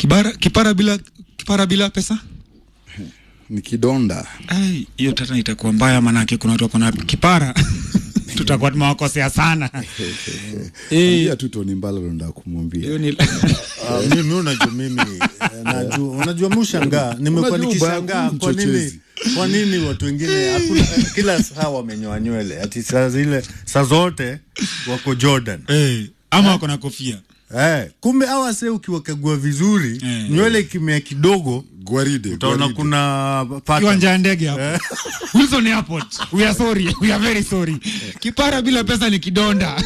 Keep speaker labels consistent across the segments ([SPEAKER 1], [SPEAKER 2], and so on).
[SPEAKER 1] Kibara, kipara bila kipara bila pesa
[SPEAKER 2] ni kidonda
[SPEAKER 1] Ai, hiyo tata itakuwa mbaya, manake kuna watu wako na kipara tutakuwa tumewakosea sana. Eh,
[SPEAKER 2] Ambia tu Tony Mbala ndo nataka kumwambia
[SPEAKER 1] hiyo ni
[SPEAKER 3] Ah, mimi unajua mimi eh, najua unajua mushangaa nimekuwa
[SPEAKER 2] Unajua
[SPEAKER 3] nikishangaa
[SPEAKER 2] ubaya
[SPEAKER 3] kwa nini
[SPEAKER 2] mchochezi.
[SPEAKER 3] kwa nini watu wengine hakuna kila saa wamenyoa nywele ati saa zile saa zote wako Jordan
[SPEAKER 1] eh, ama wako na kofia
[SPEAKER 3] eh, kumbe hawa se ukiwakagua vizuri
[SPEAKER 1] Eh.
[SPEAKER 3] nywele ikimea kidogo
[SPEAKER 2] gwaride
[SPEAKER 3] utaona
[SPEAKER 2] gwaride.
[SPEAKER 3] kuna pattern.
[SPEAKER 1] kiwanja ya ndege hapo Wilson Airport. We are sorry, we are very sorry. Kipara bila pesa ni kidonda.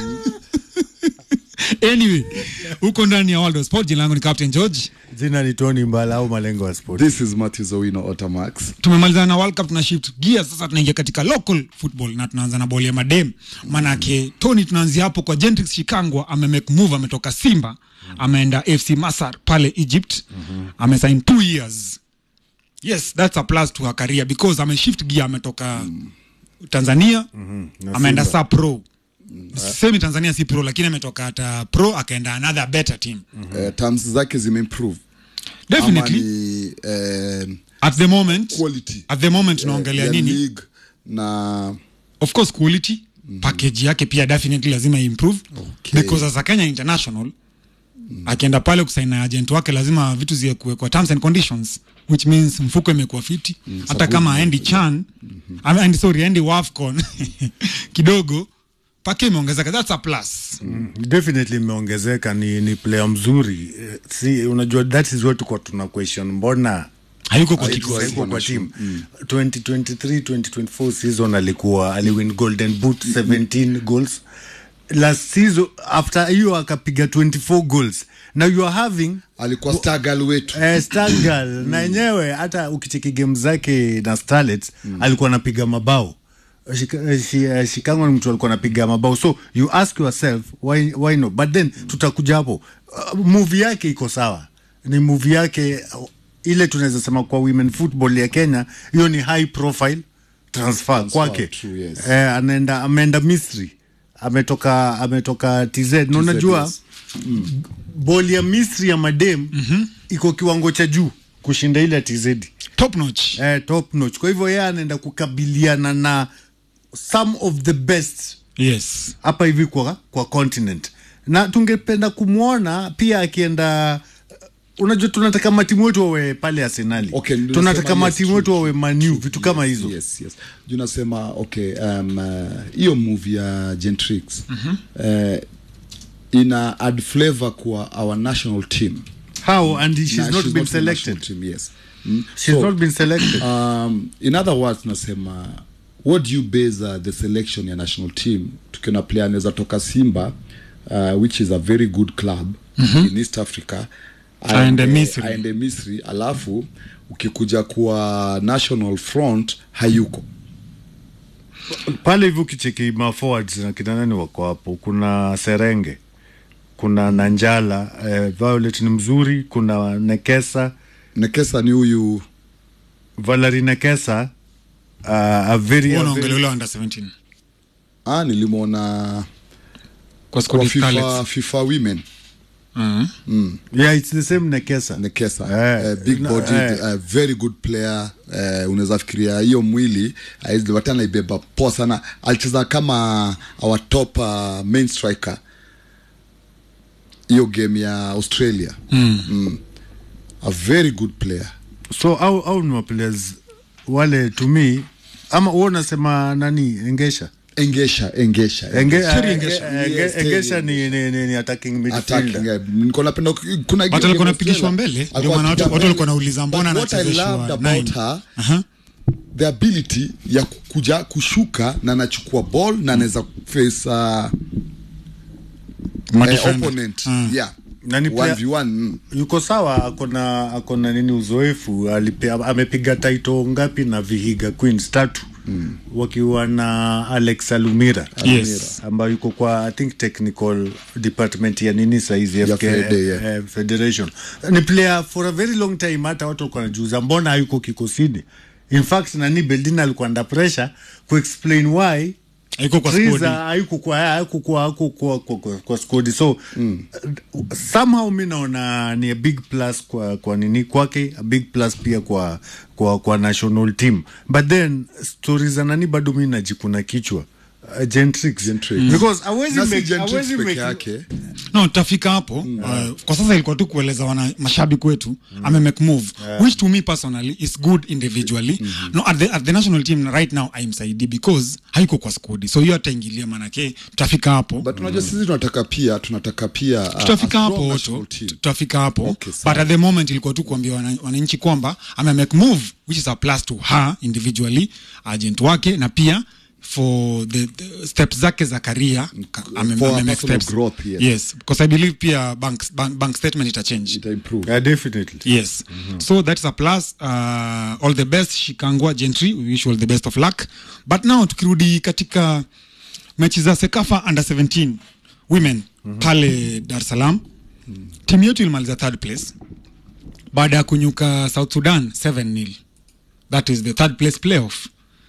[SPEAKER 1] anyway, huko ndani ya World of Sport, jina langu ni Captain George.
[SPEAKER 3] jina ni Tony Mbala au malengo ya sport
[SPEAKER 2] this is Matthew Owino Otamax
[SPEAKER 1] tumemalizana na World Cup tuna shift gear sasa, tunaingia katika local football na tunaanza na boli ya madem. Manake Tony, tunaanzia hapo kwa Gentrix Shikangwa, ame make move, ametoka Simba ameenda FC Masar pale Egypt, amesign two years. Yes, that's a plus to her career because ame shift gear, ametoka Tanzania
[SPEAKER 3] na
[SPEAKER 1] ameenda
[SPEAKER 3] Simba.
[SPEAKER 1] sa pro semi Tanzania si pro, lakini ametoka hata pro akaenda another better team
[SPEAKER 2] eh, terms zake zimeimprove
[SPEAKER 1] definitely
[SPEAKER 2] Ama ni, eh,
[SPEAKER 1] at the moment
[SPEAKER 2] quality
[SPEAKER 1] at the moment tunaongelea
[SPEAKER 2] ya
[SPEAKER 1] nini
[SPEAKER 2] league na
[SPEAKER 1] of course quality package yake pia definitely lazima improve
[SPEAKER 2] Okay.
[SPEAKER 1] because as a Kenya international akienda pale kusaini na agent wake lazima vitu ziwe kuwekwa terms and conditions which means mfuko imekuwa fiti hata kama aendi chan mm -hmm. sorry aendi wafcon kidogo pake imeongezeka that's a plus
[SPEAKER 3] definitely imeongezeka ni, ni player mzuri Eh, si unajua that is what tuko tuna question mbona
[SPEAKER 1] hayuko kwa
[SPEAKER 2] Hayuko-
[SPEAKER 1] kikosi
[SPEAKER 3] hayuko kwa team 2023 2024 season alikuwa aliwin golden boot 17 goals last season after hiyo akapiga 24 goals now you are having
[SPEAKER 2] alikuwa stagal wetu
[SPEAKER 3] eh, Stargal na yenyewe hata ukicheki game zake na Starlets alikuwa anapiga mabao Shika- eh, shi- eh, Shikango ni mtu alikuwa anapiga mabao so you ask yourself why, why no but then tutakuja hapo uh, movie yake iko sawa ni movie yake uh, ile tunaweza sema kwa women football ya Kenya hiyo ni high profile transfer, kwake
[SPEAKER 2] true, yes.
[SPEAKER 3] eh, anaenda ameenda Misri ametoka ametoka TZ na unajua
[SPEAKER 2] yes.
[SPEAKER 3] boli ya Misri ya madem iko kiwango cha juu kushinda ile ya TZ
[SPEAKER 1] top notch
[SPEAKER 3] eh, top notch. Kwa hivyo yeye anaenda kukabiliana na some of the best
[SPEAKER 1] yes
[SPEAKER 3] hapa hivi kwa, kwa continent, na tungependa kumwona pia akienda unajua tunataka matimu wetu wawe pale Arsenali
[SPEAKER 2] Okay, ndio
[SPEAKER 3] tunataka
[SPEAKER 2] nasema yes,
[SPEAKER 3] matimu
[SPEAKER 2] true,
[SPEAKER 3] wetu wawe Manu vitu kama hizo
[SPEAKER 2] yes, yes. juu nasema okay um, uh, hiyo movie ya Gentrix uh, ina add flavor kwa our national team
[SPEAKER 3] how and she's
[SPEAKER 2] Na
[SPEAKER 3] not
[SPEAKER 2] she's
[SPEAKER 3] been
[SPEAKER 2] not in the national
[SPEAKER 3] selected
[SPEAKER 2] team, yes mm.
[SPEAKER 3] she's not been selected
[SPEAKER 2] um, in other words nasema what do you base uh, the selection ya national team tukiona player anaweza toka simba uh, which is a very good club in east africa
[SPEAKER 1] Aende Misri.
[SPEAKER 2] aende misri alafu ukikuja kuwa national front hayuko
[SPEAKER 3] pale hivi ukicheki ma forwards na kina nani wako hapo kuna serenge kuna nanjala eh, violet ni mzuri kuna nekesa
[SPEAKER 2] nekesa ni huyu
[SPEAKER 3] valerie nekesa uh, a very,
[SPEAKER 1] Huo
[SPEAKER 3] a
[SPEAKER 1] unaongelea
[SPEAKER 3] very
[SPEAKER 1] ule under 17
[SPEAKER 2] ah, nilimwona
[SPEAKER 1] kwa
[SPEAKER 2] kwa
[SPEAKER 1] squad
[SPEAKER 2] fifa,
[SPEAKER 1] Scarlets.
[SPEAKER 2] FIFA women
[SPEAKER 1] Mhm.
[SPEAKER 3] yeah it's the same nekesa
[SPEAKER 2] nekesa
[SPEAKER 3] Eh,
[SPEAKER 2] uh, big
[SPEAKER 3] na-
[SPEAKER 2] body
[SPEAKER 3] eh.
[SPEAKER 2] uh, very good player uh, unaweza fikiria hiyo mwili uh, anaibeba poa sana alicheza kama our top uh, main striker hiyo game ya australia mm. Mm. a very good player
[SPEAKER 3] so au, au ni maplayers wale to me ama huo unasema nani engesha
[SPEAKER 2] engesha engesha
[SPEAKER 3] Enge,
[SPEAKER 1] Terry
[SPEAKER 3] enge,
[SPEAKER 1] Engesha.
[SPEAKER 3] enge,
[SPEAKER 2] Yes, Terry
[SPEAKER 3] engesha ni, ni, ni, ni attacking
[SPEAKER 2] attacking
[SPEAKER 3] midfielder
[SPEAKER 2] eh, nilikuwa napenda kuna
[SPEAKER 1] Watu walikuwa wanapigishwa mbele, ndio maana watu- watu walikuwa wanauliza mbona
[SPEAKER 2] But what I
[SPEAKER 1] anachezeshwa
[SPEAKER 2] loved about
[SPEAKER 1] nine?
[SPEAKER 2] her
[SPEAKER 1] Aha.
[SPEAKER 2] the ability ya kuja kushuka na anachukua ball na anaweza face uh, eh,
[SPEAKER 1] Madefender.
[SPEAKER 2] opponent
[SPEAKER 1] Mm.
[SPEAKER 2] yeah
[SPEAKER 3] Na ni player-
[SPEAKER 2] 1v1 mm.
[SPEAKER 3] yuko sawa akona akona nini uzoefu alipe, amepiga taito ngapi na vihiga queens tatu mm. wakiwa na alex alumira
[SPEAKER 1] Yes.
[SPEAKER 3] ambayo yuko kwa i think technical department ya nini saizi
[SPEAKER 2] Ya
[SPEAKER 3] FK,
[SPEAKER 2] Fede, yeah.
[SPEAKER 3] eh, federation ni player for a very long time hata watu walikuwa wanajiuza mbona hayuko kikosini in fact nani beldin alikuwa under pressure kuexplain why
[SPEAKER 1] haiko kwa
[SPEAKER 3] Triza
[SPEAKER 1] squad
[SPEAKER 3] haikukuwa haikukuwa haikukuwa kwa, kwa, kwa squad so mm. somehow mi naona ni a big plus kwa, kwa nini kwake a big plus pia kwa, kwa, kwa national team but then stori za nani bado mi najikuna kichwa uh, Gentrix.
[SPEAKER 2] Gentrix.
[SPEAKER 3] because hawezi
[SPEAKER 2] Na si
[SPEAKER 3] make-
[SPEAKER 2] Gentrix
[SPEAKER 3] hawezi
[SPEAKER 2] peke
[SPEAKER 3] make-
[SPEAKER 2] yake
[SPEAKER 1] no tutafika hapo uh, kwa sasa ilikuwa tu kueleza wana mashabiki wetu ame make move which to me personally is good individually no at the, at the national team right now aimsaidi because haiko kwa skodi so hiyo ataingilia manake tutafika hapo
[SPEAKER 2] but unajua sisi tunataka pia tunataka pia uh,
[SPEAKER 1] tutafika
[SPEAKER 2] a
[SPEAKER 1] hapo
[SPEAKER 2] strong
[SPEAKER 1] Otto,
[SPEAKER 2] national team.
[SPEAKER 1] tutafika hapo
[SPEAKER 2] Okay, sawa.
[SPEAKER 1] but at the moment ilikuwa tu kuambia wana- wananchi kwamba ame make move which is a plus to her individually agent wake na pia for the, the steps zake za career ka- ame-
[SPEAKER 2] for
[SPEAKER 1] ame
[SPEAKER 2] her
[SPEAKER 1] make
[SPEAKER 2] personal
[SPEAKER 1] steps.
[SPEAKER 2] growth, yes.
[SPEAKER 1] yes because i believe pia bank, bank, bank statement ita change
[SPEAKER 2] ita improve
[SPEAKER 3] Yeah, definitely
[SPEAKER 1] yes so that's a plus uh, all the best shikangwa gentry we wish you all the best of luck but now tukirudi katika mechi za sekafa under 17 women pale dar es salaam timu yetu ilimaliza third place baada ya kunyuka south sudan 7 nil that is the third place playoff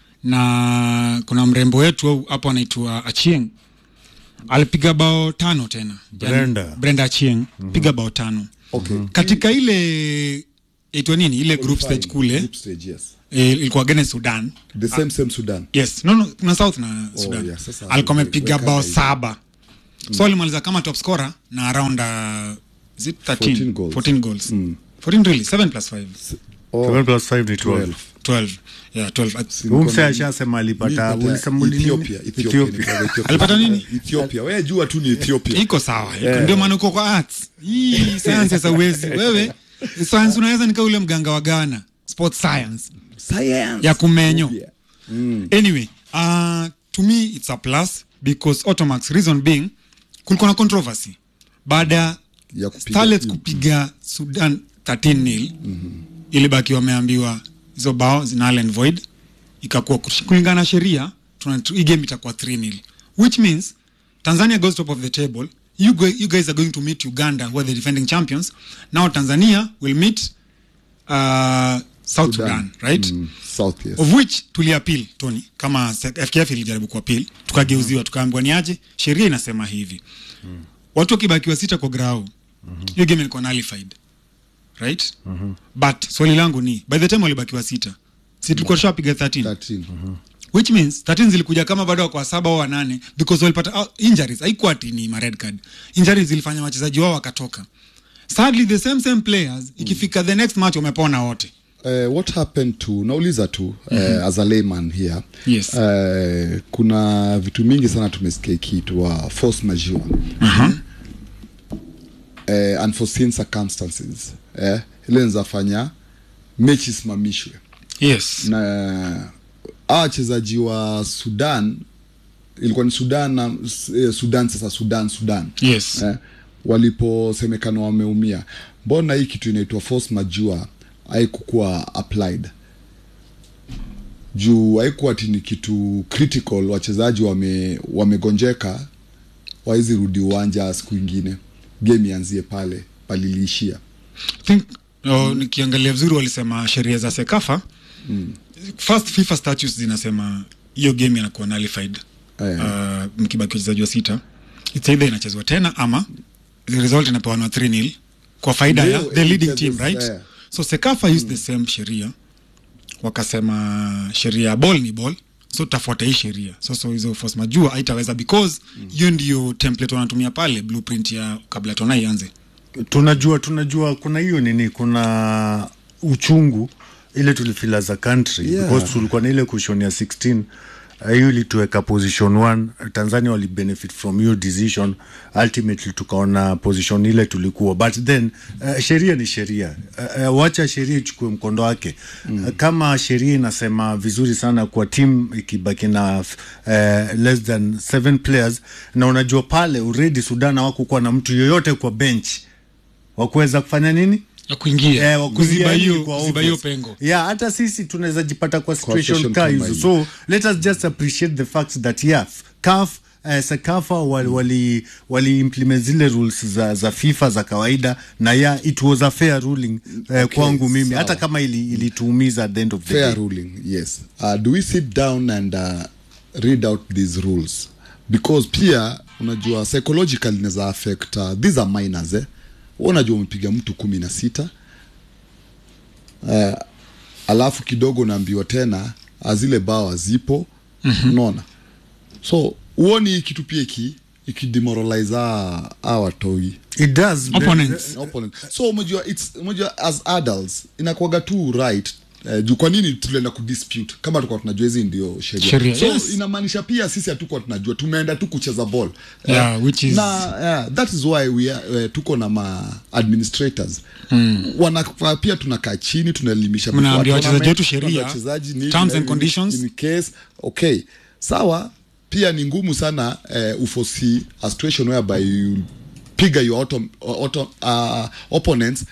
[SPEAKER 1] na kuna mrembo wetu hapo anaitwa achieng alipiga bao tano tena
[SPEAKER 3] Brenda.
[SPEAKER 1] brenda achieng piga bao tano
[SPEAKER 2] okay
[SPEAKER 1] katika ile itwa nini ile group stage kule
[SPEAKER 2] Group stage, yes
[SPEAKER 1] eh, ilikuwa against sudan
[SPEAKER 2] the same same Sudan
[SPEAKER 1] yes no, no kuna south na sudan
[SPEAKER 2] yeah, sasa
[SPEAKER 1] alikuwa amepiga
[SPEAKER 2] weka
[SPEAKER 1] bao
[SPEAKER 2] hivi.
[SPEAKER 1] saba so alimaliza kama top scorer na around uh, is it 13
[SPEAKER 2] 14 goals.
[SPEAKER 1] 14 goals 14 really 7 plus 5
[SPEAKER 2] Oh,
[SPEAKER 3] 7 plus 5 ni 12
[SPEAKER 1] 12 yeah 12
[SPEAKER 3] Huyu msee ashasema alipata
[SPEAKER 2] Nilipata
[SPEAKER 3] ulisema nini?
[SPEAKER 2] Ethiopia, Ethiopia,
[SPEAKER 3] Ethiopia.
[SPEAKER 2] nilipata Ethiopia.
[SPEAKER 1] Alipata nini?
[SPEAKER 2] Ethiopia. Wewe jua tu ni Ethiopia.
[SPEAKER 1] iko sawa iko ndio maana uko kwa arts hii science sasa uwezi wewe science unaweza nika ule mganga wa Ghana sports science
[SPEAKER 2] Science.
[SPEAKER 1] ya kumenyo
[SPEAKER 2] Ethiopia.
[SPEAKER 1] anyway uh, to me it's a plus because automax reason being kulikuwa na controversy baada
[SPEAKER 2] Ya
[SPEAKER 1] ya
[SPEAKER 2] kupiga
[SPEAKER 1] starlets
[SPEAKER 2] timu.
[SPEAKER 1] kupiga sudan 13 nil ilibaki wameambiwa hizo bao zina null and void ikakuwa kush- kulingana na sheria tuna- tu- hii game itakuwa 3 nil which means tanzania goes top of the table you, go, you guys are going to meet uganda who are the defending champions now tanzania will meet uh, south sudan,
[SPEAKER 2] Sudan.
[SPEAKER 1] right
[SPEAKER 2] Mm, South, yes.
[SPEAKER 1] of which tuliapil tony kama se- fkf ilijaribu kuapil tukageuziwa tukaambiwa ni aje sheria inasema hivi watu wakibakiwa sita kwa grau hiyo game ilikuwa nullified right but swali langu ni by the time walibakiwa sita si tulikuwa tushapiga 13
[SPEAKER 2] 13.
[SPEAKER 1] which means 13 zilikuja kama bado kwa saba au wanane because walipata uh, injuries haikuwa ati ni ma red card injuries zilifanya wachezaji wao wakatoka sadly the same same players ikifika the next match wamepona wote
[SPEAKER 2] Uh, what happened to nauliza tu uh, as a layman here
[SPEAKER 1] Yes.
[SPEAKER 2] uh, kuna vitu mingi sana tumesikia ikiitwa force majeure uh, unforeseen circumstances eh, ile nzafanya mechi isimamishwe
[SPEAKER 1] yes
[SPEAKER 2] na hawa wachezaji wa sudan ilikuwa ni sudan na eh, sudan sasa sudan sudan
[SPEAKER 1] yes
[SPEAKER 2] eh, waliposemekana wameumia mbona hii kitu inaitwa force majeure haikukuwa applied juu haikuwa ati ni kitu critical wachezaji wame wamegonjeka wawezi rudi uwanja siku ingine game ianzie pale paliliishia
[SPEAKER 1] think oh, nikiangalia vizuri walisema sheria za sekafa mm. first fifa statutes zinasema hiyo game inakuwa nullified
[SPEAKER 2] Eh.
[SPEAKER 1] uh, mkibaki wachezaji wa sita it's either inachezwa tena ama the result inapewanwa 3 nil kwa faida ya
[SPEAKER 2] Ndio,
[SPEAKER 1] the leading
[SPEAKER 2] it
[SPEAKER 1] team
[SPEAKER 2] is,
[SPEAKER 1] right
[SPEAKER 2] eh.
[SPEAKER 1] so sekafa used the same sheria wakasema sheria ya ball ni ball so tutafuata hii sheria so so hizo force majua haitaweza because hiyo ndio template wanatumia pale blueprint ya kabla tona ianze
[SPEAKER 3] tunajua tunajua kuna hiyo nini kuna uchungu ile tulifila za country
[SPEAKER 2] Yeah.
[SPEAKER 3] because tulikuwa na ile kushon ya 16 uh, hiyo ilituweka position 1 tanzania wali benefit from hiyo decision ultimately tukaona position ile tulikuwa but then uh, sheria ni sheria uh, uh, wacha sheria ichukue mkondo wake mm. uh, kama sheria inasema vizuri sana kwa team ikibaki na uh, less than seven players na unajua pale already sudan hawakukuwa na mtu yoyote kwa bench wakuweza kufanya nini
[SPEAKER 1] ya kuingia
[SPEAKER 3] Eh, wa
[SPEAKER 1] kuziba
[SPEAKER 3] kuingia
[SPEAKER 1] hiyo
[SPEAKER 3] yani kwa
[SPEAKER 1] kuziba hiyo
[SPEAKER 3] obvious.
[SPEAKER 1] pengo
[SPEAKER 3] yeah hata sisi tunaweza jipata kwa situation
[SPEAKER 2] situation
[SPEAKER 3] ka
[SPEAKER 2] kama
[SPEAKER 3] hizo
[SPEAKER 2] hiyo.
[SPEAKER 3] so let us just appreciate the fact that yeah CAF Uh, sakafa wali, wali, wali implement zile rules za, za fifa za kawaida na ya it was a fair ruling uh,
[SPEAKER 2] Okay,
[SPEAKER 3] kwangu mimi
[SPEAKER 2] sawa.
[SPEAKER 3] hata kama ili- ilituumiza at the end of the
[SPEAKER 2] fair
[SPEAKER 3] day
[SPEAKER 2] ruling yes uh, do we sit down and uh, read out these rules because pia unajua psychologically inaweza affect uh, these are minors eh Wewe unajua umepiga mtu kumi na sita uh, alafu kidogo unaambiwa tena ah, zile bawa zipo mm-hmm. unaona so huoni hii kitu pia iki ikidemoralize a watoi
[SPEAKER 3] it does
[SPEAKER 1] Opponents.
[SPEAKER 2] opponent so umejua it's umejua as adults inakuwaga tu right Uh, juu kwa nini tulienda kudispute kama tulikuwa tunajua hizi ndio sheria
[SPEAKER 1] Sheria,
[SPEAKER 2] so
[SPEAKER 1] yes.
[SPEAKER 2] inamaanisha pia sisi hatukuwa tunajua tumeenda tu kucheza ball
[SPEAKER 1] Yeah, which is-
[SPEAKER 2] na yeah, that is why we are, uh, tuko na ma administrators mm. wanafaa pia tunakaa chini tunaelimisha
[SPEAKER 1] Mnaambia
[SPEAKER 2] before
[SPEAKER 1] wachezaji wetu
[SPEAKER 2] tournament,
[SPEAKER 1] sheria,
[SPEAKER 2] wachezaji ni-
[SPEAKER 1] terms and
[SPEAKER 2] in-
[SPEAKER 1] conditions.
[SPEAKER 2] in case okay sawa pia ni ngumu sana uh, uforesee a situation whereby you piga your auto, auto, uh, opponents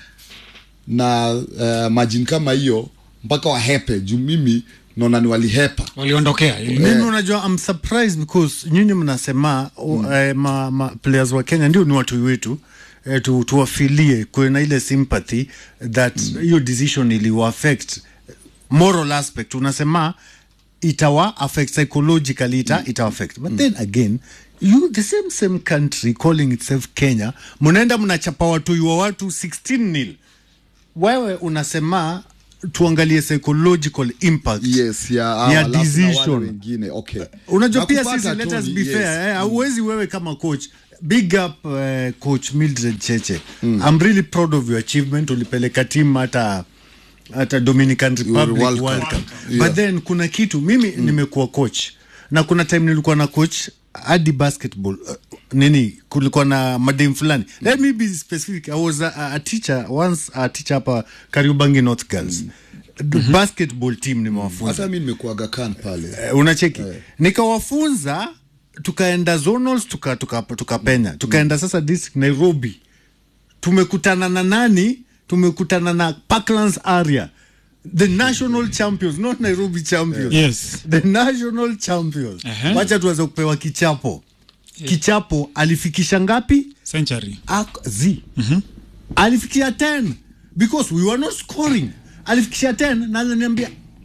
[SPEAKER 2] na uh, majini kama hiyo mpaka wahepe juu mimi naona ni walihepa
[SPEAKER 1] waliondokea
[SPEAKER 3] mimi unajua I'm surprised because nyinyi mnasema mm. eh, ma, ma players wa Kenya ndio ni watu wetu eh, tu, tuwafilie kuwe na ile sympathy that hiyo mm. decision iliwa affect moral aspect unasema itawa affect psychologically ita, mm. ita affect but mm. then again you the same same country calling itself Kenya mnaenda mnachapa watu wa watu 16 nil wewe unasema tuangalie psychological impact
[SPEAKER 2] yes ya,
[SPEAKER 3] ya
[SPEAKER 2] alafu na wale
[SPEAKER 3] decision
[SPEAKER 2] wengine okay
[SPEAKER 3] unajua pia
[SPEAKER 2] Nakupata,
[SPEAKER 3] sisi let us
[SPEAKER 2] Tony,
[SPEAKER 3] be
[SPEAKER 2] yes.
[SPEAKER 3] fair eh, hauwezi wewe kama coach big up uh, coach Mildred Cheche mm. I'm really proud of your achievement ulipeleka team hata hata Dominican Republic
[SPEAKER 2] World
[SPEAKER 3] World,
[SPEAKER 2] Cup.
[SPEAKER 3] Cup,
[SPEAKER 2] Yeah.
[SPEAKER 3] but then kuna kitu mimi mm. nimekuwa coach na kuna time nilikuwa na coach hadi basketball uh, nini kulikuwa na madem fulani mm. let me be specific I was a, a teacher once a teacher hapa Kariobangi North Girls mm. basketball team nimewafunza
[SPEAKER 2] hata mi nimekuaga kan pale
[SPEAKER 3] Eh, unacheki nikawafunza tukaenda zonals tukapenya tuka, tuka tukapenya. tukaenda sasa district nairobi tumekutana na nani tumekutana na parklands area the national champions not nairobi champions
[SPEAKER 1] Yes.
[SPEAKER 3] the national champions
[SPEAKER 1] Ehe.
[SPEAKER 3] wacha tuweze kupewa kichapo kichapo alifikisha ngapi
[SPEAKER 1] century
[SPEAKER 3] Ak- z alifikisha 10 because we were not scoring alifikisha 10 na aliniambia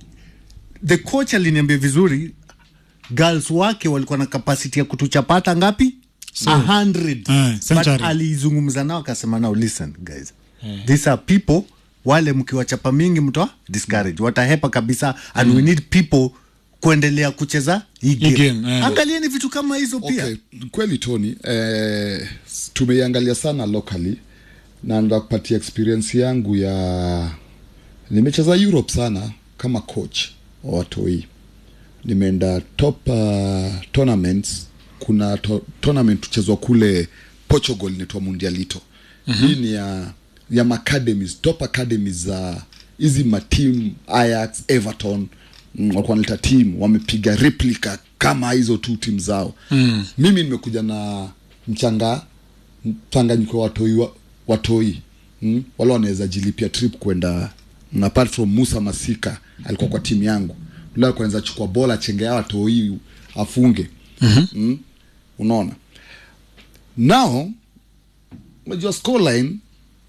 [SPEAKER 3] the coach aliniambia vizuri girls wake walikuwa na capacity ya kutuchapata ngapi so, 100
[SPEAKER 1] Eh,
[SPEAKER 3] but
[SPEAKER 1] century.
[SPEAKER 3] alizungumza nao akasema nao listen guys these are people wale mkiwachapa mingi mtoa discourage watahepa kabisa and we need people kuendelea kucheza hii game,
[SPEAKER 1] game, eh.
[SPEAKER 3] angalieni vitu kama hizo pia
[SPEAKER 2] okay kweli tony eh, tumeiangalia sana locally na ndakupatia experience yangu ya nimecheza europe sana kama coach wa watoi nimeenda top uh, tournaments kuna to, tournament tuchezwa kule portugal inaitwa mundialito mm-hmm. hii ni ya ya maacademies top academies za hizi matim ayax everton mm, walikuwa wanaleta team wamepiga replica kama hizo tu timu zao mm. mimi nimekuja na mchanga mchanganyiko wa watoi wa, watoi mm? wale wanaweza jilipia trip kwenda mm, apart from musa masika alikuwa kwa timu yangu ule alikuwa anaweza chukua bola chengea watoi afunge mm-hmm. mm? unaona now unajua scoreline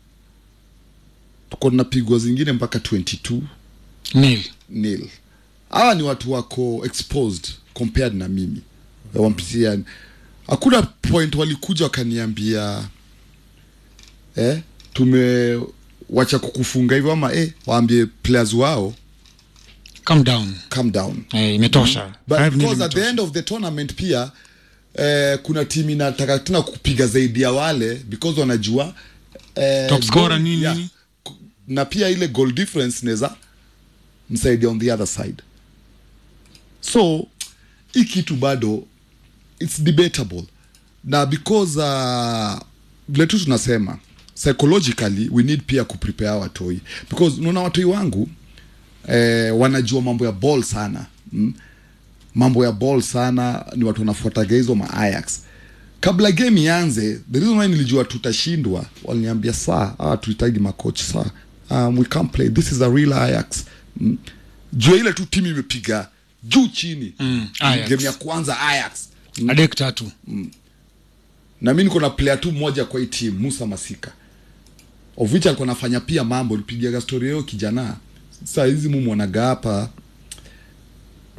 [SPEAKER 2] tuko napigwa zingine mpaka 22
[SPEAKER 1] nil
[SPEAKER 2] nil hawa ni watu wako exposed compared na mimi wampitia hakuna point walikuja wakaniambia eh, tumewacha kukufunga hivyo ama eh, waambie players wao
[SPEAKER 1] calm down
[SPEAKER 2] calm down
[SPEAKER 1] eh, imetosha
[SPEAKER 2] but
[SPEAKER 1] Five nil
[SPEAKER 2] because at the
[SPEAKER 1] imetosha.
[SPEAKER 2] end of the tournament pia eh, kuna timu inataka tena kupiga zaidi ya wale because wanajua eh,
[SPEAKER 1] Top scorer
[SPEAKER 2] goal-
[SPEAKER 1] nini,
[SPEAKER 2] yeah.
[SPEAKER 1] nini?
[SPEAKER 2] Ku- na pia ile goal difference inaweza msaidia on the other side so hii kitu bado its debatable na because uh, vile tu tunasema psychologically we need pia kuprepare watoi because unaona watoi wangu eh, wanajua mambo ya ball sana mm? mambo ya ball sana ni watu wanafuataga hizo ma Ajax kabla game ianze the reason why nilijua tutashindwa waliniambia saa ah, tuhitaji makoch saa um, we can't play this is a real Ajax mm. juu ya ile tu timu imepiga juu chini
[SPEAKER 1] Mm, Ajax.
[SPEAKER 2] game ya kwanza Ajax
[SPEAKER 1] adek tatu
[SPEAKER 2] na mi niko na player tu mmoja kwa hii team Musa Masika of which alikuwa anafanya pia mambo nipigiaga story hiyo kijana saa hizi mumwonaga hapa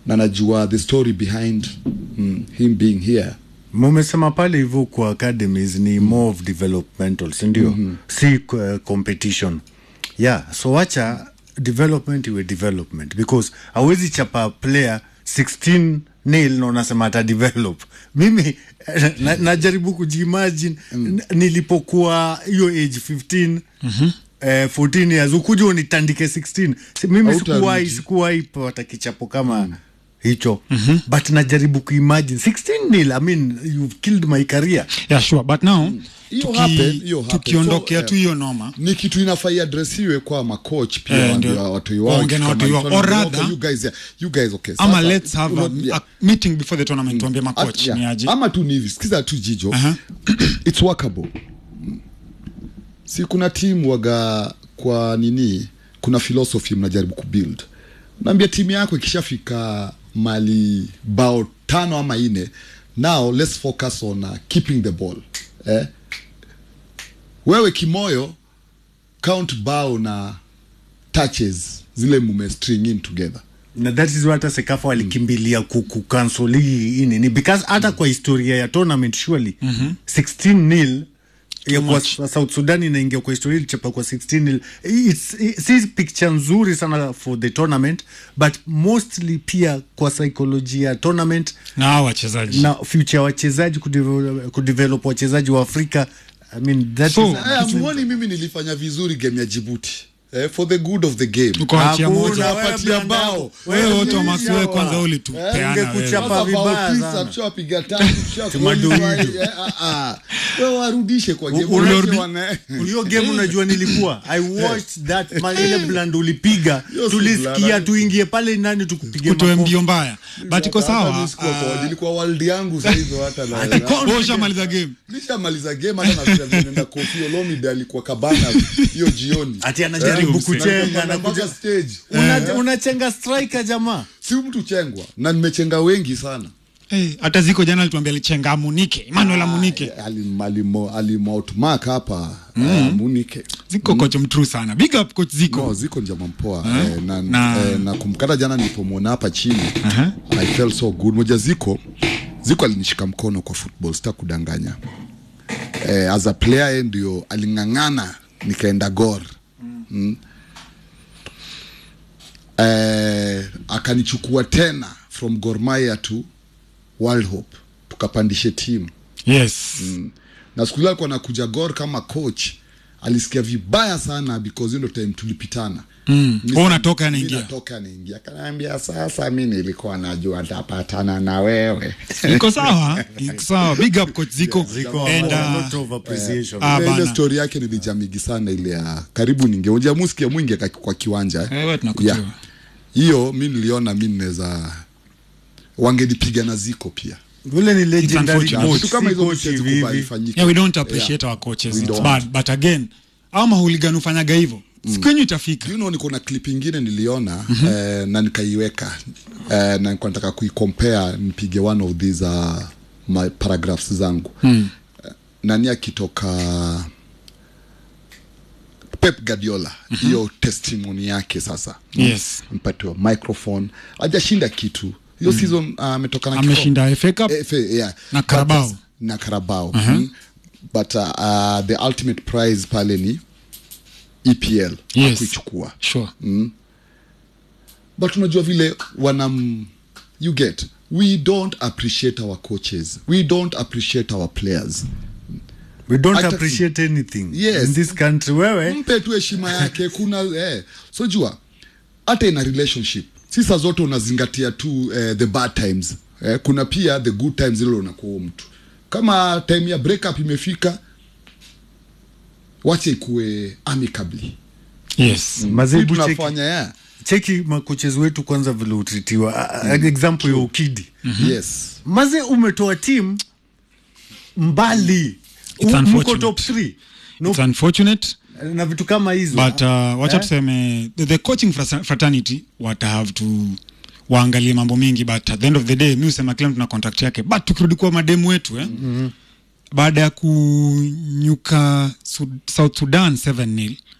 [SPEAKER 2] na najua the story behind mm, him being here
[SPEAKER 3] mumesema pale hivyo kwa academies ni more of developmental sindio mm-hmm. si uh, competition yeah so wacha development iwe development because awezi chapa player 16 nil na unasema ata develop mimi na, najaribu kujiimagine mm. nilipokuwa hiyo age 15 mm-hmm. Eh, 14 years ukuja unitandike 16 Si- mimi
[SPEAKER 2] Hautarudi.
[SPEAKER 3] sikuwahi sikuwahi pata kichapo kama mm hicho mm-hmm. but najaribu kuimagine 16 nil i mean you've killed my career
[SPEAKER 1] yeah, sure. but now
[SPEAKER 2] Hiyo
[SPEAKER 1] tuki-
[SPEAKER 2] happen, hiyo happen.
[SPEAKER 1] tukiondokea
[SPEAKER 2] So,
[SPEAKER 1] tu hiyo noma
[SPEAKER 2] ni kitu inafai adresiwe kwa macoach pia
[SPEAKER 1] Eh,
[SPEAKER 2] waambie
[SPEAKER 1] ndio.
[SPEAKER 2] watoi wao
[SPEAKER 1] Waongee na
[SPEAKER 2] kitu
[SPEAKER 1] watoi
[SPEAKER 2] kama
[SPEAKER 1] wao.
[SPEAKER 2] hicho.
[SPEAKER 1] Or
[SPEAKER 2] Okay,
[SPEAKER 1] rather-
[SPEAKER 2] you guys, yeah, you guys, okay,
[SPEAKER 1] ama
[SPEAKER 2] sasa,
[SPEAKER 1] let's have a,
[SPEAKER 2] uno- yeah.
[SPEAKER 1] a meeting before the tournament tuambie macoach
[SPEAKER 2] At- yeah.
[SPEAKER 1] ni aje
[SPEAKER 2] ama tu ni hivi sikiza tu jijo
[SPEAKER 1] Aha.
[SPEAKER 2] it's workable si kuna timu waga kwa nini kuna philosophy mnajaribu kubuild naambia timu yako ikishafika mali bao tano ama ine now let's focus on uh, keeping the ball eh? wewe kimoyo count bao na touches zile mume string in together
[SPEAKER 3] na that is what sekafa walikimbilia kukansoli hii nini because hata kwa historia ya tournament surely 16 nil ya kwa
[SPEAKER 1] much.
[SPEAKER 3] South Sudan inaingia kwa historia ilichapa kwa 16 nil it's, it's, si picture nzuri sana for the tournament but mostly pia kwa psychologia ya tournament
[SPEAKER 1] na hao wachezaji
[SPEAKER 3] na future ya wachezaji kudevelop, kudevelop wachezaji wa Afrika I mean that
[SPEAKER 1] So,
[SPEAKER 3] is
[SPEAKER 2] Eh, amuoni mimi nilifanya vizuri game ya Djibouti eh, for the good of the game
[SPEAKER 1] Uko achia
[SPEAKER 3] Hakuna,
[SPEAKER 1] moja
[SPEAKER 3] wewe
[SPEAKER 2] Napatia
[SPEAKER 3] Brandon,
[SPEAKER 2] bao.
[SPEAKER 1] wewe
[SPEAKER 3] wewe
[SPEAKER 1] wote wa
[SPEAKER 3] ni
[SPEAKER 1] Max wewe
[SPEAKER 3] sawa.
[SPEAKER 1] kwanza ulitupeana wewe.
[SPEAKER 3] ungekuchapa
[SPEAKER 2] Sasa bao
[SPEAKER 3] vibaya
[SPEAKER 2] tisa,
[SPEAKER 3] sana.
[SPEAKER 2] tushawapiga tatu, tusha
[SPEAKER 3] Tumadudu.
[SPEAKER 2] qualify, eh, ah, ah. Wewe warudishe kwa game.
[SPEAKER 3] Ulirudi-
[SPEAKER 2] Waache wana-
[SPEAKER 3] hiyo game unajua nilikuwa i watched that ma- ile bland ulipiga
[SPEAKER 2] Hiyo si
[SPEAKER 3] tulisikia
[SPEAKER 2] bland.
[SPEAKER 3] tuingie pale ndani tukupige
[SPEAKER 1] kutoe
[SPEAKER 3] makofi.
[SPEAKER 1] mbio mbaya but iko
[SPEAKER 2] Hata
[SPEAKER 1] sawa
[SPEAKER 2] mimi sikuwa kwa- nilikuwa world yangu sasa hivi hata na-
[SPEAKER 3] Ati
[SPEAKER 2] na-
[SPEAKER 3] kwa-
[SPEAKER 1] wewe ushamaliza game
[SPEAKER 2] nishamaliza game hata nafikiria vile naenda Koffi Olomide alikuwa kabana hiyo jioni
[SPEAKER 3] ati anajaribu
[SPEAKER 2] Eh,
[SPEAKER 3] kuchenga
[SPEAKER 2] na-
[SPEAKER 3] na
[SPEAKER 2] mpaka
[SPEAKER 3] kuja-
[SPEAKER 2] stage
[SPEAKER 3] Una- unachenga striker jamaa
[SPEAKER 2] si mtu chengwa na nimechenga wengi sana
[SPEAKER 1] Eh, hata ziko jana alituambia alichenga amunike Emmanuel amunike
[SPEAKER 2] Alim- alimo- alimoutmark hapa eh, Munike
[SPEAKER 1] ziko coach mtrue sana big up coach ziko
[SPEAKER 2] No, ziko njama mpoa eh, na,
[SPEAKER 1] Na-
[SPEAKER 2] eh, na kumkata jana nilipomwona hapa chini
[SPEAKER 1] Aha.
[SPEAKER 2] I felt so good moja ziko ziko alinishika mkono kwa football sita kudanganya eh, as a player yeye ndio aling'ang'ana nikaenda gor mm. eh, akanichukua tena from Gor Mahia to World Hope tukapandishe timu
[SPEAKER 1] yes
[SPEAKER 2] na siku ile alikuwa anakuja Gor kama coach alisikia vibaya sana because hiyo ndo time tulipitana
[SPEAKER 1] Mm.
[SPEAKER 2] Mi-
[SPEAKER 1] Wewe unatoka,
[SPEAKER 2] mi
[SPEAKER 1] anaingia.
[SPEAKER 2] natoka anaingia akaniambia sasa mi nilikuwa najua ntapatana na wewe
[SPEAKER 1] iko sawa iko sawa big up coach ziko
[SPEAKER 3] Ziko
[SPEAKER 1] and
[SPEAKER 3] a
[SPEAKER 1] uh,
[SPEAKER 3] lot of appreciation.
[SPEAKER 1] ah,
[SPEAKER 2] Ile- ile
[SPEAKER 1] bana.
[SPEAKER 2] story yake nilijamigi sana ile ya karibu ningeonja muskia mwingi ka- kwa kiwanja
[SPEAKER 1] Eh, wewe tunakujua.
[SPEAKER 2] Yeah. hiyo mi niliona mi naweza wangenipiga na ziko pia
[SPEAKER 3] Ule ni legendary
[SPEAKER 1] unfortunate.
[SPEAKER 3] coach,
[SPEAKER 2] vitu kama
[SPEAKER 3] si
[SPEAKER 2] hizo
[SPEAKER 3] coach
[SPEAKER 2] vitu
[SPEAKER 3] hivi
[SPEAKER 2] hazikubali
[SPEAKER 3] hivi.
[SPEAKER 2] ifanyike.
[SPEAKER 1] yeah, we don't appreciate our coaches
[SPEAKER 2] We
[SPEAKER 1] it's
[SPEAKER 2] don't.
[SPEAKER 1] bad but again au mahuligan ufanyaga hivyo siku yenyu itafika
[SPEAKER 2] you know, niko na clip ingine niliona mm-hmm. eh, na nikaiweka eh, na nilikuwa nataka kuicompare nipige one of these uh, my paragraphs zangu mm. eh, nani akitoka Pep Guardiola hiyo mm-hmm. testimony yake sasa
[SPEAKER 1] Yes.
[SPEAKER 2] mpatiwa microphone hajashinda kitu hiyo mm. season uh, ametoka na kikombe.
[SPEAKER 1] ameshinda FA Cup
[SPEAKER 2] FA, yeah.
[SPEAKER 1] Na
[SPEAKER 2] But,
[SPEAKER 1] Carabao.
[SPEAKER 2] uh, na Carabao mm. but uh, uh, the ultimate prize pale ni EPL
[SPEAKER 1] Yes.
[SPEAKER 2] hakuichukua
[SPEAKER 1] sure
[SPEAKER 2] but unajua vile wanam you get we don't appreciate our coaches we don't appreciate our players
[SPEAKER 3] we don't
[SPEAKER 2] Hata-
[SPEAKER 3] appreciate anything
[SPEAKER 2] Yes.
[SPEAKER 3] in this country wewe
[SPEAKER 2] mpe tu heshima yake kuna eh. so jua hata ina relationship si saa zote unazingatia tu eh, the bad times eh, kuna pia the good times ile unakuwa mtu kama time ya breakup imefika wache ikuwe amicably
[SPEAKER 1] yes
[SPEAKER 3] mazebu cheki,
[SPEAKER 2] tunafanya yeah.
[SPEAKER 3] cheki makoches wetu kwanza vile utritiwa mm. example ya ukidi
[SPEAKER 2] yes
[SPEAKER 3] maze umetoa tim mbali
[SPEAKER 1] It's
[SPEAKER 3] U- mko
[SPEAKER 1] unfortunate.
[SPEAKER 3] top 3 no,
[SPEAKER 1] it's unfortunate
[SPEAKER 3] na vitu kama hizo
[SPEAKER 1] but uh, wacha
[SPEAKER 3] Eh?
[SPEAKER 1] tuseme the, the coaching frasa- fraternity wata have to waangalie mambo mingi but at the end of the day mi usema kila mtu na contact yake but tukirudi kwa mademu wetu eh? mm-hmm. baada ya kunyuka Sud- south sudan 7 nil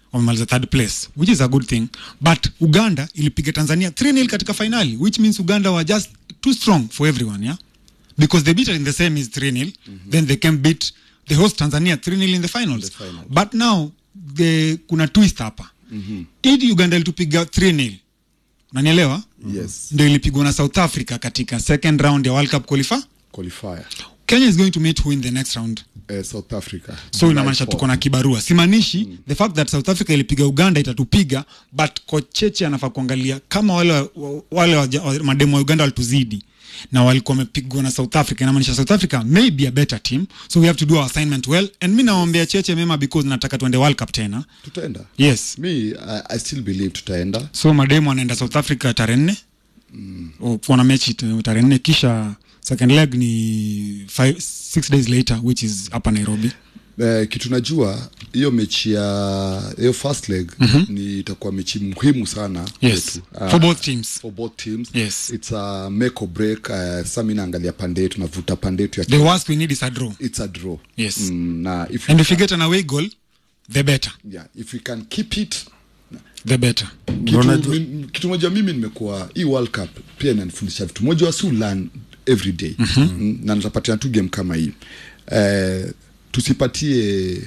[SPEAKER 1] wamemaliza third place which is a good thing but uganda ilipiga tanzania 3 katika finali which means uganda were just too strong for everyone yeah because they beat her in the semi is 3 nil then they can beat the host tanzania 3 nil in the finals,
[SPEAKER 2] The finals.
[SPEAKER 1] but now the, kuna twist hapa mm-hmm. ili uganda ilitupiga 3 nil unanielewa
[SPEAKER 2] Yes.
[SPEAKER 1] ndio ilipigwa na south africa katika second round ya world cup qualifier
[SPEAKER 2] qualifier
[SPEAKER 1] kenya is going to meet who in the next round
[SPEAKER 2] eh, south africa
[SPEAKER 1] so
[SPEAKER 2] July
[SPEAKER 1] inamaanisha
[SPEAKER 2] 4.
[SPEAKER 1] tuko na kibarua simaanishi mm. the fact that south africa ilipiga uganda itatupiga but kocheche anafaa kuangalia kama wale, wa- wale waja- wa- mademu wa uganda walituzidi na walikuwa wamepigwa na south africa inamaanisha south africa may be a better team so we have to do our assignment well and mi nawaombea cheche mema because nataka tuende world cup tena
[SPEAKER 2] tutaenda
[SPEAKER 1] yes
[SPEAKER 2] mi I, i still believe tutaenda
[SPEAKER 1] so mademu anaenda south africa tarehe nne mm. kuona mechi t- tarehe nne kisha second leg ni five, six days later which is hapa nairobi
[SPEAKER 2] Eh, kitu najua hiyo mechi ya hiyo first leg mm-hmm. ni itakuwa mechi muhimu sana
[SPEAKER 1] yes
[SPEAKER 2] kwetu. Ah,
[SPEAKER 1] for both teams
[SPEAKER 2] for both teams
[SPEAKER 1] Yes.
[SPEAKER 2] it's a make or break uh, sa mi naangalia pande yetu navuta pande yetu ya
[SPEAKER 1] the worst we need is a draw
[SPEAKER 2] it's a draw
[SPEAKER 1] Yes.
[SPEAKER 2] mm, na if
[SPEAKER 1] and
[SPEAKER 2] we
[SPEAKER 1] if you
[SPEAKER 2] can,
[SPEAKER 1] get an away goal the better
[SPEAKER 2] yeah, if we can keep it
[SPEAKER 1] the better
[SPEAKER 2] kitu,
[SPEAKER 3] Unajua-
[SPEAKER 2] mi, kitu moja mimi nimekuwa hii world cup pia inanifundisha vitu moja wasi learn every day mm-hmm. na nitapatia tu game kama hii eh, tusipatie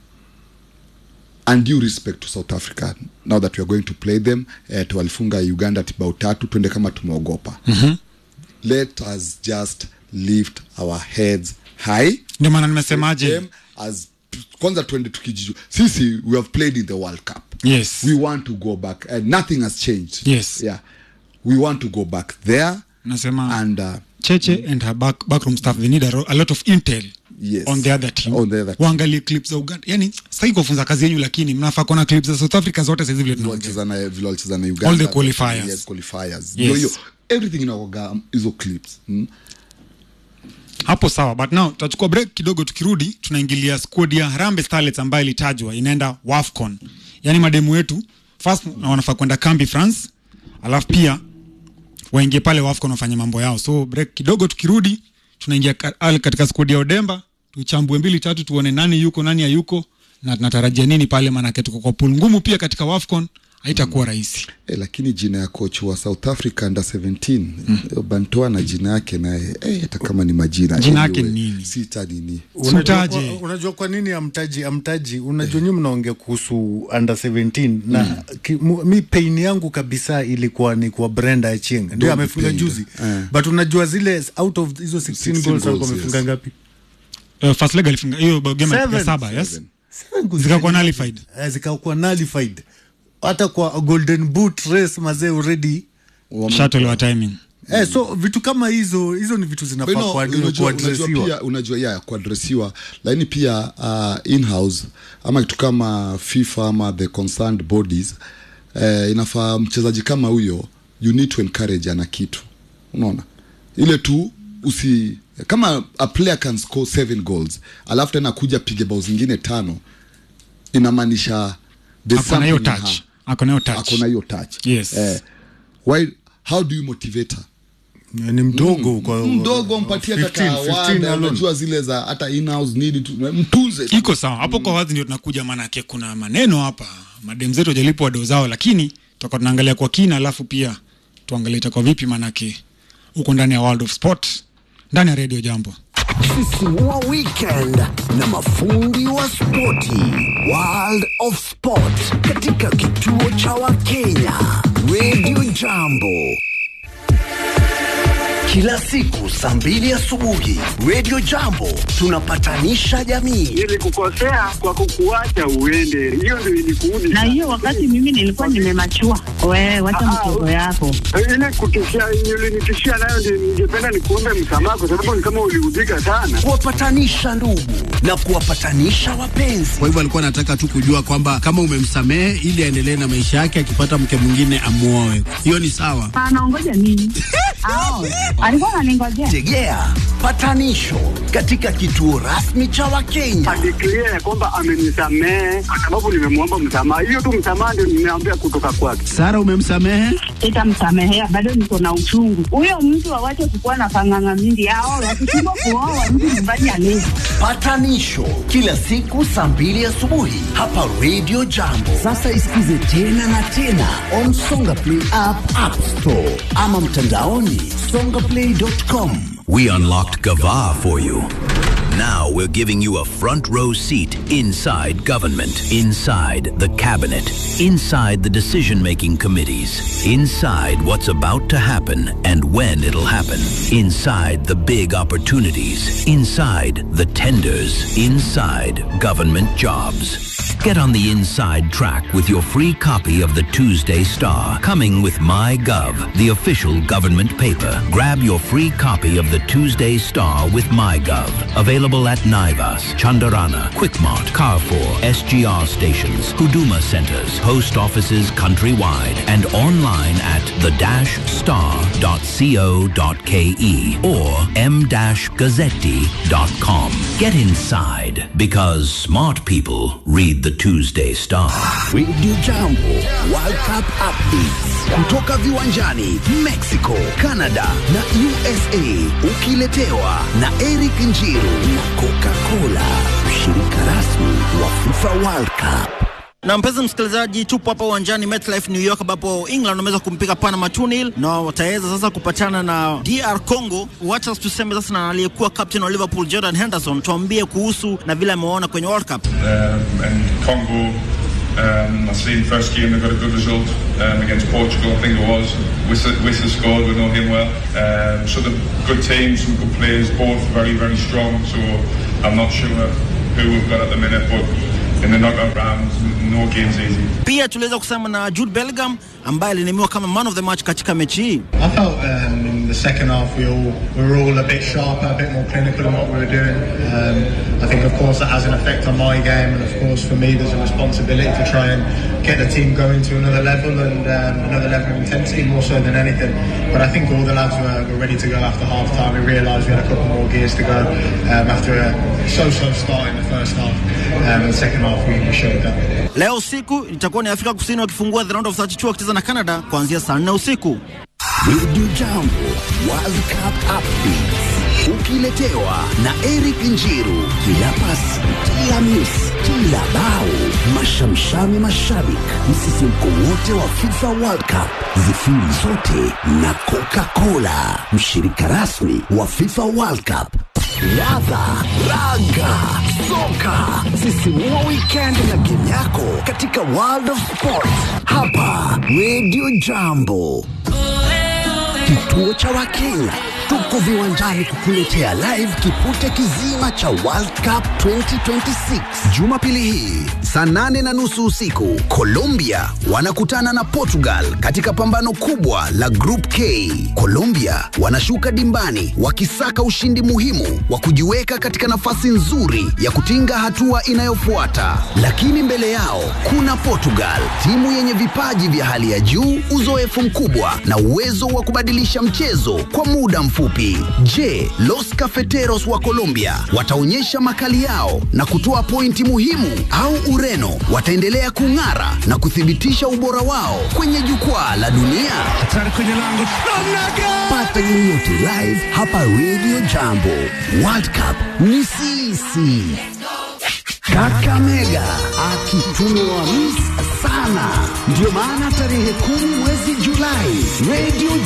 [SPEAKER 2] undue respect to south africa now that we are going to play them eh, tuwalifunga uganda tibao tatu twende kama tumeogopa mm-hmm. let us just lift our heads high
[SPEAKER 1] ndio maana nimesemaje
[SPEAKER 2] them as kwanza twende tukijiju sisi we have played in the world cup
[SPEAKER 1] yes
[SPEAKER 2] we want to go back and nothing has changed
[SPEAKER 1] Yes.
[SPEAKER 2] yeah we want to go back there
[SPEAKER 1] nasema
[SPEAKER 2] and uh,
[SPEAKER 1] cheche and her back, backroom staff they need a, ro- a lot of intel
[SPEAKER 2] Yes.
[SPEAKER 1] on the other team
[SPEAKER 2] On the other team.
[SPEAKER 1] waangalie clips za uganda yani sitaki kufunza kazi yenyu lakini mnafaa kuona clips za south africa zote saizi vile tunaongea
[SPEAKER 2] walicheza na vile walicheza na Uganda
[SPEAKER 1] All the qualifiers.
[SPEAKER 2] yes qualifiers
[SPEAKER 1] Yes.
[SPEAKER 2] ndio hiyo everything inaoga hizo clips mm?
[SPEAKER 1] hapo sawa but now tutachukua break kidogo tukirudi tunaingilia squad ya Harambee Starlets ambayo ilitajwa inaenda wafcon yani mademu wetu first na wanafaa kwenda kambi france alafu pia waingie pale wafcon wafanye mambo yao so break kidogo tukirudi tunaingia ka- al- katika squad ya odemba tuchambue mbili tatu tuone nani yuko nani hayuko na tunatarajia nini pale maanake tuko kwa pool ngumu pia katika wafcon haitakuwa rahisi
[SPEAKER 2] Eh, lakini jina ya coach wa south africa under 17 mm. bantoa na jina yake naye eh, hata kama ni majina
[SPEAKER 1] Jina yake ni nini?
[SPEAKER 2] sita nini
[SPEAKER 3] Unajua
[SPEAKER 1] Sutaje.
[SPEAKER 3] kwa, unajua kwa nini amtaji amtaji unajua nyinyi mnaongea kuhusu under 17 na ki, mu, mi pain yangu kabisa ilikuwa ni kwa Brenda Achieng ndio
[SPEAKER 2] Don't be
[SPEAKER 3] amefunga
[SPEAKER 2] pained.
[SPEAKER 3] juzi
[SPEAKER 2] Eh.
[SPEAKER 3] but unajua zile out of hizo 16,
[SPEAKER 2] 16
[SPEAKER 3] goals
[SPEAKER 2] goals,
[SPEAKER 3] alikuwa amefunga
[SPEAKER 2] yes.
[SPEAKER 3] ngapi
[SPEAKER 1] uh, first leg alifunga hiyo game ya
[SPEAKER 3] Seven.
[SPEAKER 1] saba yes
[SPEAKER 2] Seven.
[SPEAKER 3] Seven goals.
[SPEAKER 1] zikakuwa nullified
[SPEAKER 3] Eh, zikakuwa nullified hata kwa golden boot race mazee already
[SPEAKER 2] Wame-
[SPEAKER 1] shuttle wa timing
[SPEAKER 3] eh, so vitu kama hizo hizo ni vitu
[SPEAKER 2] But
[SPEAKER 3] zinafaa
[SPEAKER 2] no,
[SPEAKER 3] kwa
[SPEAKER 2] unajua, unajua
[SPEAKER 3] kuadresiwa
[SPEAKER 2] pia unajua ya kuadresiwa lakini pia uh, in-house ama kitu kama fifa ama the concerned bodies eh, inafaa mchezaji kama huyo you need to encourage ana kitu unaona ile tu usi kama a player can score seven goals alafu tena kuja pige bao zingine tano inamaanisha there's
[SPEAKER 1] akona hiyo
[SPEAKER 2] something in
[SPEAKER 1] touch
[SPEAKER 2] her.
[SPEAKER 1] akona hiyo touch
[SPEAKER 2] akona hiyo touch
[SPEAKER 1] Yes.
[SPEAKER 2] eh, why, how do you motivate her
[SPEAKER 3] ni mdogo kwa
[SPEAKER 2] mdogo mpatie hata
[SPEAKER 3] 15, 15
[SPEAKER 2] kawada
[SPEAKER 3] alone.
[SPEAKER 2] unajua zile za hata in-house need tu mtunze tu.
[SPEAKER 1] iko sawa hapo kwa wazi ndio tunakuja maanake kuna maneno hapa madem zetu wajalipwa wado zao lakini tutakuwa tunaangalia kwa kina alafu pia tuangalie itakuwa vipi maanake huko ndani ya world of sport ndani ya redio jambo
[SPEAKER 4] Sisimua weekend na mafundi wa spoti World of Sport katika kituo cha Wakenya Radio Jambo kila siku saa mbili asubuhi Radio Jambo tunapatanisha jamii.
[SPEAKER 5] nilikukosea kwa kukuacha uende, hiyo ndio ilikuudi
[SPEAKER 6] na hiyo wakati mimi nilikuwa nimemachua. Wewe wacha
[SPEAKER 5] Ah,
[SPEAKER 6] mchezo yako.
[SPEAKER 5] ile kutishia ulinitishia nayo, ndio ningependa nikuombe msamaha, kwa sababu ni kama uliudhika sana.
[SPEAKER 4] kuwapatanisha ndugu na kuwapatanisha wapenzi.
[SPEAKER 7] Kwa hivyo alikuwa anataka tu kujua kwamba kama umemsamehe ili aendelee na maisha yake, akipata mke mwingine amuoe. Hiyo ni sawa.
[SPEAKER 6] Anaongoja nini? Ao, alikuwa ananingojea.
[SPEAKER 4] Tegea patanisho katika kituo rasmi cha Wakenya.
[SPEAKER 5] adeklia ya kwamba amenisamehe kwa sababu nimemwomba msamaha. Hiyo tu msamaha ndio nimeambia kutoka kwake.
[SPEAKER 7] Sara, umemsamehe?
[SPEAKER 6] Sitamsamehea, bado niko na uchungu. Huyo mtu awache kukuwa na pang'ang'amindi ao wakishindwa kuoa mtu nyumbani alezi.
[SPEAKER 4] Patanisho kila siku saa mbili asubuhi hapa Radio Jambo. Sasa isikize tena na tena on Songa Play app, App Store ama mtandaoni songaplay.com.
[SPEAKER 8] We unlocked Gava for you. Now we're giving you a front row seat inside government, inside the cabinet, inside the decision making committees, inside what's about to happen and when it'll happen, inside the big opportunities, inside the tenders, inside government jobs. Get on the inside track with your free copy of the Tuesday Star, coming with MyGov, the official government paper. Grab your free copy of the Tuesday Star with MyGov. Available at Naivas, Chandarana, Quickmart, Carrefour, SGR stations, Huduma centers, post offices countrywide, and online at the-star.co.ke or m-gazzetti.com. Get inside because smart people read the Tuesday Star.
[SPEAKER 4] Radio Jambo World Cup updates kutoka viwanjani Mexico, Canada na USA, ukiletewa na Eric Njiru na Coca-Cola, mshirika rasmi wa FIFA World Cup.
[SPEAKER 9] na mpenzi msikilizaji, tupo hapa uwanjani MetLife New York, ambapo England wameweza kumpiga Panama 2-0 na wataweza sasa kupatana na DR Congo. Wacha tuseme sasa na aliyekuwa captain wa Liverpool Jordan Henderson, tuambie kuhusu na vile amewaona kwenye World Cup.
[SPEAKER 10] um, and Congo. Um, I seen first game they got a good result um, against Portugal, I think it was. Wissa, Wissa scored, we know him well. Um, so the good teams, some good players, both very, very strong. So I'm not sure who we've got at the minute, but in the knockout rounds, no game's easy.
[SPEAKER 9] Pia tuliweza kusema na Jude Bellingham ambaye alinemiwa kama man of the match katika mechi hii.
[SPEAKER 11] I felt um, in the second half we all we were all a bit sharper, a bit more clinical in what we were doing. Um, I think, of course, that has an effect on my game, and of course, for me, there's a responsibility to try and get the team going to another level and um, another level of intensity, more so than anything. But I think all the lads were, were ready to go after half time. We realised we had a couple more gears to go um, after a so-so start in the first half. Um, in the second half, we, we showed that.
[SPEAKER 9] Leo usiku itakuwa ni Afrika Kusini wakifungua the round of 32 wakicheza na Canada kuanzia saa 4 usiku.
[SPEAKER 4] Radio Jambo World Cup updates ukiletewa na Eric Njiru. Kila pasi, kila miss, kila bao, mashamshami mashabik, msisimko wote wa FIFA World Cup, zifiri zote na Coca-Cola, mshirika rasmi wa FIFA World Cup. Ladha, raga, soka, sisimua weekend na game yako katika World of Sport hapa Radio Jambo. Kituo cha Wakenya tuko viwanjani kukuletea live kipute kizima cha World Cup 2026 Jumapili hii saa nane na nusu usiku. Colombia wanakutana na Portugal katika pambano kubwa la Group K. Colombia wanashuka dimbani wakisaka ushindi muhimu wa kujiweka katika nafasi nzuri ya kutinga hatua inayofuata, lakini mbele yao kuna Portugal, timu yenye vipaji vya hali ya juu, uzoefu mkubwa na uwezo wa kubadilisha mchezo kwa muda mfupi. Je, Los Cafeteros wa Colombia wataonyesha makali yao na kutoa pointi muhimu au Ureno wataendelea kung'ara na kuthibitisha ubora wao kwenye jukwaa la dunia? Pata yoyote live hapa Radio Jambo. World Cup ni sisi. Kakamega akitumiwa mis sana, ndio maana tarehe kumi mwezi Julai Radio